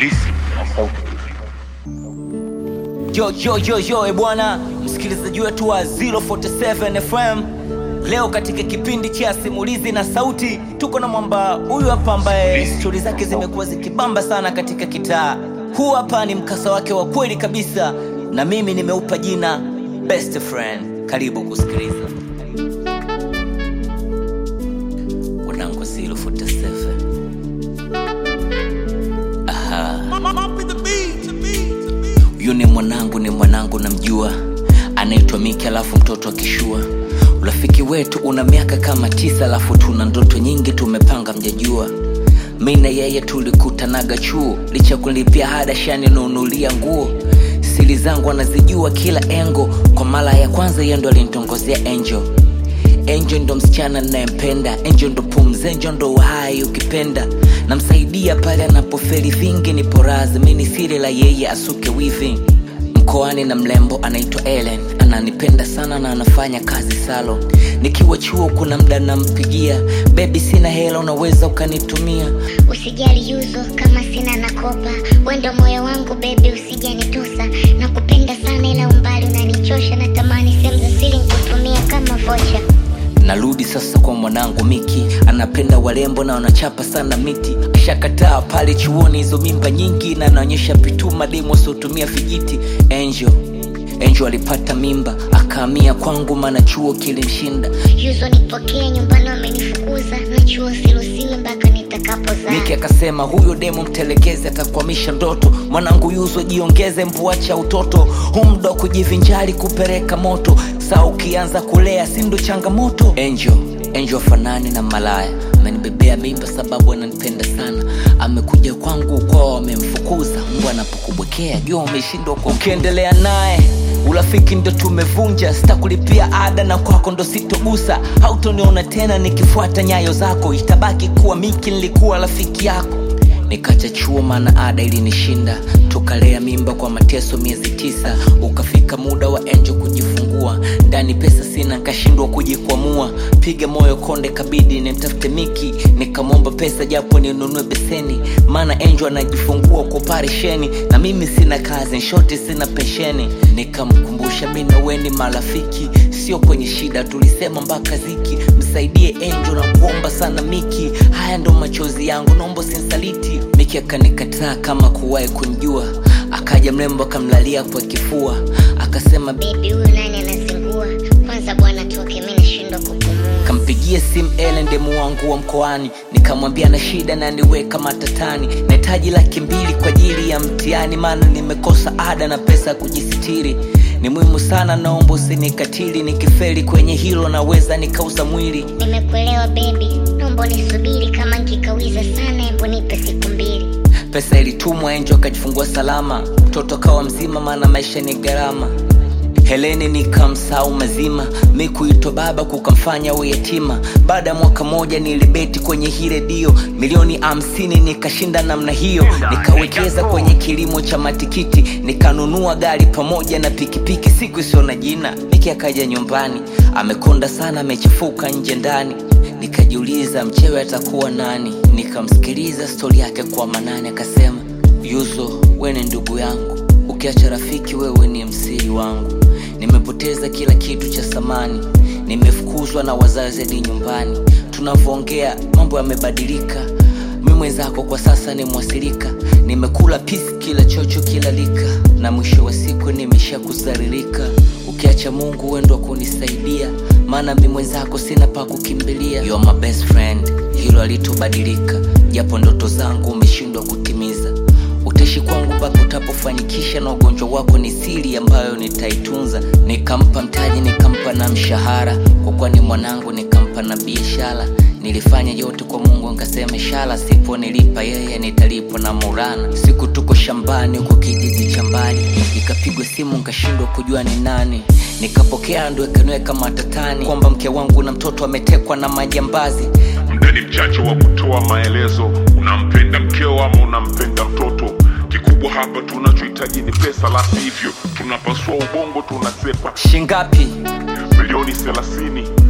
simulizi na sauti. Yo, yo, yo, yo, e bwana msikilizaji wetu wa 047 FM, leo katika kipindi cha simulizi na sauti tuko na mwamba huyu hapa ambaye stori zake zimekuwa zikibamba sana katika kitaa. Huu hapa ni mkasa wake wa kweli kabisa, na mimi nimeupa jina best friend. Karibu kusikiliza wanangu 047. Aha. Huyu ni mwanangu, ni mwanangu namjua, anaitwa Miki, alafu mtoto akishua. Urafiki wetu una miaka kama tisa, alafu tuna ndoto nyingi tumepanga, mjajua. Mi na yeye tulikutanaga chuo, licha kulipia ada shani nunulia nguo. Siri zangu anazijua kila engo, kwa mara ya kwanza yeye ndo alinitongozea Angel. Angel ndo msichana ninayempenda, Angel ndo pumzi, Angel ndo uhai ukipenda. Namsaidia pale anapofeli vingi, nipo razi, mi ni siri la yeye asuke wivi. Mkoani na mlembo anaitwa Ellen, ananipenda sana na anafanya kazi salon. Nikiwa chuo kuna mda nampigia, bebi, sina hela, unaweza ukanitumia Usijali yuzo kama sina nakopa, wendo moyo wangu bebi, usijanitusa. Nakupenda sana ila umbali unanichosha, natamani sehemu za siri nikutumia kama vocha. Narudi sasa kwa mwanangu Miki, anapenda warembo na wanachapa sana miti. Akishakataa pale chuoni hizo mimba nyingi, na anaonyesha pituma demo wasiotumia vijiti. Angel Angel alipata mimba akahamia kwangu, maana chuo kilimshinda. Yuzo nipokee nyumbani, wamenifukuza na chuo siruhusiwi mpaka nitakapozaa. Miki akasema huyo demo mtelekeze, atakwamisha ndoto. Mwanangu Yuzo, jiongeze, mbuacha utoto, huu muda wa kujivinjari kupeleka moto. Saa ukianza kulea, si ndo changamoto? Angel Angel fanani na malaya, amenibebea mimba sababu ananipenda sana. Amekuja kwangu kwao, wamemfukuza mbwa anapokubwekea, jua umeshindwa kwa ukiendelea naye urafiki ndo tumevunja, sitakulipia ada na kwako ndo sitogusa, hautoniona tena nikifuata nyayo zako, itabaki kuwa Miki nilikuwa rafiki yako. Nikacha chuo maana ada ilinishinda, tukalea mimba kwa mateso miezi tisa. Ukafika muda wa Angel kujifungua, ndani pesa sina, nkashindwa kujikwamua. Piga moyo konde, kabidi nimtafute Miki, nikamwomba pesa japo ninunue beseni, maana Angel anajifungua kwa operesheni na mimi sina kazi, shoti sina pensheni. Nikamkumbusha mi na wewe ni marafiki, sio kwenye shida, tulisema mpaka ziki. Msaidie Angel na kuomba sana Miki, haya ndo machozi yangu, naomba sinsaliti. Miki akanikataa kama kuwahi kunjua, akaja mrembo akamlalia kwa kifua, akasema Bebi, huyu nani anazingua? Kwanza bwana toke, mi nashindwa kupumua. kampigia simu Ellen demu wangu wa mkoani, nikamwambia na shida na niweka matatani, nahitaji laki mbili kwa ajili ya mtihani, maana nimekosa ada na pesa ya kujisitiri. Ni muhimu sana, naomba usinikatili, nikifeli kwenye hilo naweza nikauza mwili. Nimekuelewa bebi, naomba nisubiri, kama nkikawiza sana, hebu nipe siku mbili. Pesa ilitumwa, Angel akajifungua salama, mtoto akawa mzima, maana maisha ni gharama. Heleni nikamsahau mazima, mi kuitwa baba kukamfanya we yatima. Baada ya mwaka moja nilibeti kwenye hii redio milioni hamsini nikashinda namna hiyo, nikawekeza kwenye kilimo cha matikiti, nikanunua gari pamoja na pikipiki, siku isiyo na jina. Miki akaja nyumbani amekonda sana, amechafuka nje ndani, nikajiuliza mchewe atakuwa nani. Nikamsikiliza stori yake kwa manane, akasema Yuzo, we ni ndugu yangu, ukiacha rafiki wewe ni msiri wangu. Nimepoteza kila kitu cha samani, nimefukuzwa na wazazi hadi nyumbani. Tunavyoongea mambo yamebadilika, mi mwenzako kwa sasa ni mwasilika. Nimekula pisi kila chocho kila lika, na mwisho wa siku nimesha kuzaririka. Ukiacha Mungu wendo wa kunisaidia, maana mi mwenzako sina pa kukimbilia. You are my best friend, hilo alitobadilika, japo ndoto zangu umeshindwa kutimiza utaishi kwangu mpaka utapofanikisha, na ugonjwa wako ni siri ambayo nitaitunza. Nikampa mtaji, nikampa na mshahara, kwa kuwa ni mwanangu, nikampa na biashara. Nilifanya yote kwa Mungu, nkasema inshallah, sipo nilipa yeye nitalipwa na Maulana. Siku tuko shambani huko kijiji cha mbali, ikapigwa simu, nkashindwa kujua ni nani. Nikapokea, ndo ikaniweka matatani kwamba mke wangu na mtoto ametekwa na majambazi. Muda ni mchache wa kutoa maelezo. Unampenda mkeo ama unampenda mtoto? Kikubwa hapa tunachohitaji ni pesa, la sivyo tunapasua ubongo, tunasepa Shingapi? milioni thelathini. Kama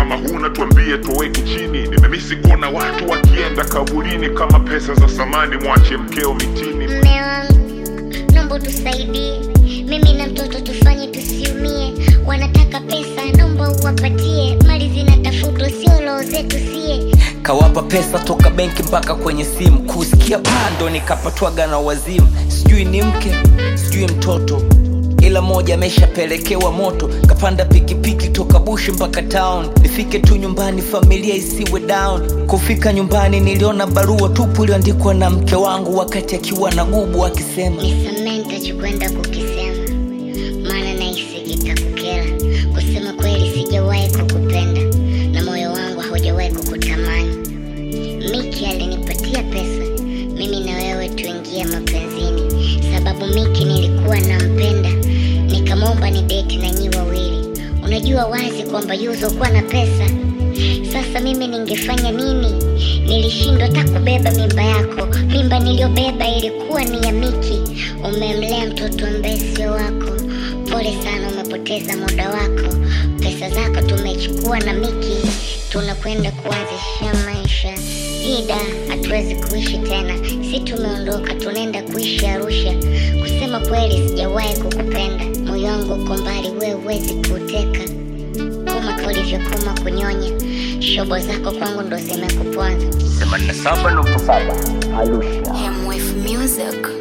kama huna tuambie tuweke chini nimemisi kuona watu wakienda kaburini kama pesa za samani mwache mkeo mitini mme wangu naomba tusaidie mimi na mtoto tufanye tusiumie wanataka pesa naomba uwapatie mali zinatafutwa sio roho zetu sie kawapa pesa toka benki mpaka kwenye simu kusikia pando nikapatwaga na wazimu sijui ni mke sijui mtoto ila moja ameshapelekewa moto kapanda pikipiki toka bushi mpaka town nifike tu nyumbani familia isiwe down kufika nyumbani niliona barua tupu iliyoandikwa na mke wangu wakati akiwa na gubu akisema nisamee nitachokwenda kukisema maana nahisi kitakukera kusema kweli sijawahi kukupenda na moyo wangu haujawahi kukutamani miki alinipatia pesa mimi na wewe tuingie mapenzini sababu miki nilikuwa nampenda nikamwomba ni deti na nyi wawili unajua wazi kwamba yuzo kuwa na pesa sasa mimi ningefanya nini nilishindwa hata kubeba mimba yako mimba niliyobeba ilikuwa ni ya miki umemlea mtoto ambaye sio wako pole sana umepoteza muda wako pesa zako tumechukua na miki tunakwenda kuanzisha maisha ida hatuwezi kuishi tena si tumeondoka tunaenda kuishi arusha kusema kweli sijawahi kukupenda moyo wangu uko mbali wewe huwezi kuuteka kama ulivyokoma kunyonya shobo zako kwangu ndo zimekuponza 87.7 Arusha MF Music.